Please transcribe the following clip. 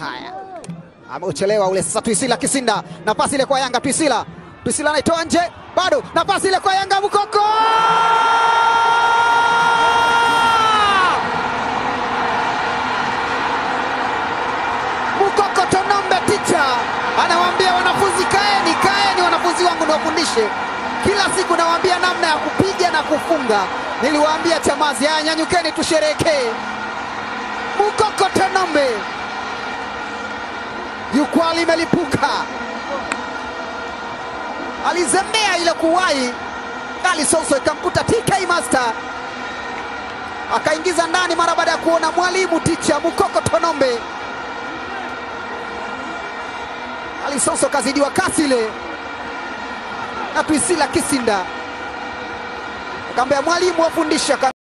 Haya, ameuchelewa ule sasa. Twisila Kisinda, nafasi ile kwa Yanga. Twisila, Twisila anaitoa nje, bado nafasi ile kwa Yanga. Mukoko Mukoko Tonombe, ticha anawaambia wanafunzi, kaeni, kaeni wanafunzi wangu, niwafundishe kila siku, nawaambia namna ya kupiga na kufunga. Niliwaambia Chamazi, haya nyanyukeni, tusherekee. Mukoko Tonombe, jukwaa limelipuka, alizembea ile kuwahi Ali Soso ikamkuta TK Master akaingiza ndani mara baada ya kuona mwalimu ticha Mukoko Tonombe. Ali Soso kazidiwa kasi ile na Twisila Kisinda, akamwambia mwalimu wafundisha